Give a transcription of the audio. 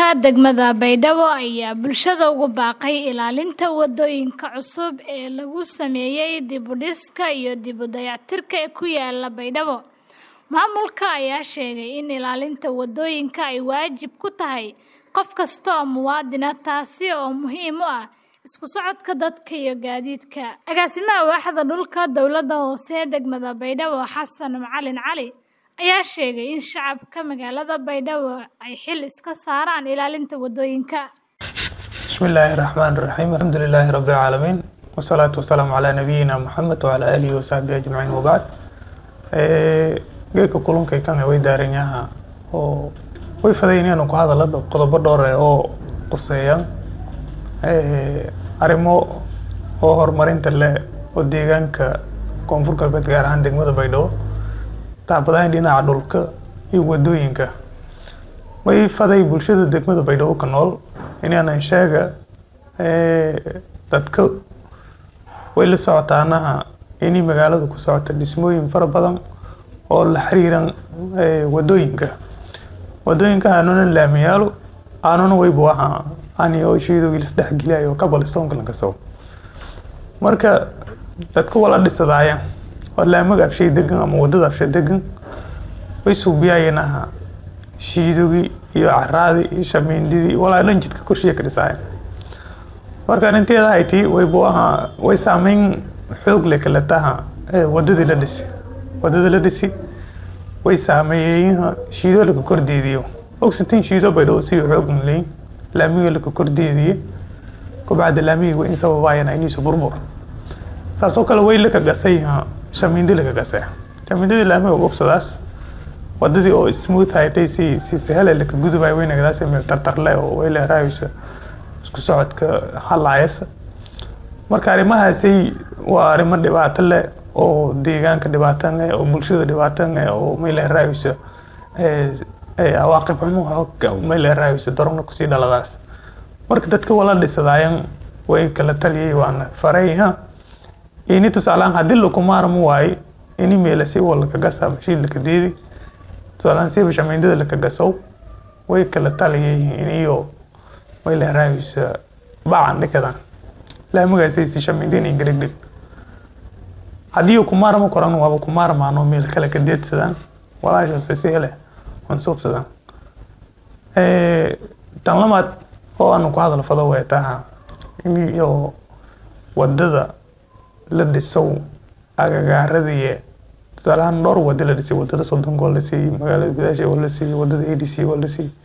Maamulka degmada Baydhabo ayaa bulshada ugu baaqay ilaalinta wadooyinka cusub ee lagu sameeyay dib u dhiska iyo dib u dayactirka ee ku yaala Baydhabo. Maamulka ayaa sheegay in ilaalinta wadooyinka ay waajib ku tahay qof kasta oo muwaadin ah taasi oo muhiim u ah isku socodka dadka iyo gaadiidka. Agaasimaha Waaxda Dhulka Dowladda Hoose ee degmada Baydhabo Xasan Macalin Cali ayaa sheegay in shacabka magaalada Baydhabo ay xil iska saaraan ilaalinta wadooyinka. بسم الله الرحمن الرحيم الحمد لله رب العالمين والصلاة والسلام على نبينا محمد وعلى آله وصحبه أجمعين وبعد geedka kulankay kan way daaran yaha oo way fadayeen ku hadalada qodobo dhowr ah oo quseeya arrimo oo horumarinta leh oo deegaanka koonfur galbeed gaar ahaan degmada baydhabo tacbadayn dhinaca dhulka iyo wadooyinka way faday bulshada degmada baydhabo ka nool inaanan sheega dadka way la socotaanaha inay magaalada ku socota dhismooyin fara badan oo la xiriiran wadooyinka wadooyinka aanuna laamiyaalo aanuna waybu ahaa ani oo shiidowgii lasdhexgeliyayo kabalistoonka lankasoo marka dadka wala dhisadaaya oo laamaga abshay degan ama wadada abshay degan way suubiyaayeen aha shiidowgii iyo caraadii iyo shamiindidii walaa dhan jidka korshiya ka dhisaaya marka arrinteeda hayti waybu ahaa way saameyn xoog leh kale taha wadadii la dhisi wadada la dhisi way saameeyeen shiido laka kordeediyo ogsitin shiido baydhabo si xoog leyn laamiga laka kordeediye kubacda laamiga way in sababaayana inaysu burbur saas oo kale way laka gasay shamiindi laka gasay shamiindadii laamiga gobsadaas wadadii oo smooth haytay si si sahal laka gudubay way nagadaas meel tartarle oo way leeraayso isku socodka halaayasa marka arrimahaasay waa arrimo dhibaato leh oo deegaanka dhibaatan leh oo bulshada dhibaatan leh oo may leeraayso awaaqib xumo may leeraayso darona kusii dhaladaas marka dadka wala dhisadaayan way kala taliyay waana farayha ini tusaalaan haddii lakumaarmo waaye ini meelasi wa laka gasa mashiid laka deedi tusaalaan siba shamiindada laka gasow way kala taliyay iniyo may leeraayso bacan dhikadan laamagaasay si shamiindin ingirigdhig haddii kumaarma koran waaba kumaarmaano meel kale ka deedsadaan walaashaas si hele waan suubsadaan tan lamaad oo aanu ku hadal fado way taha iyo wadada la dhisow agagaaradii tusaalahaan dhowr wada la dhisay wadada soddonka waa la siiyey magaalada gudaasha waa la siiyey wadada a d c waa la siiyey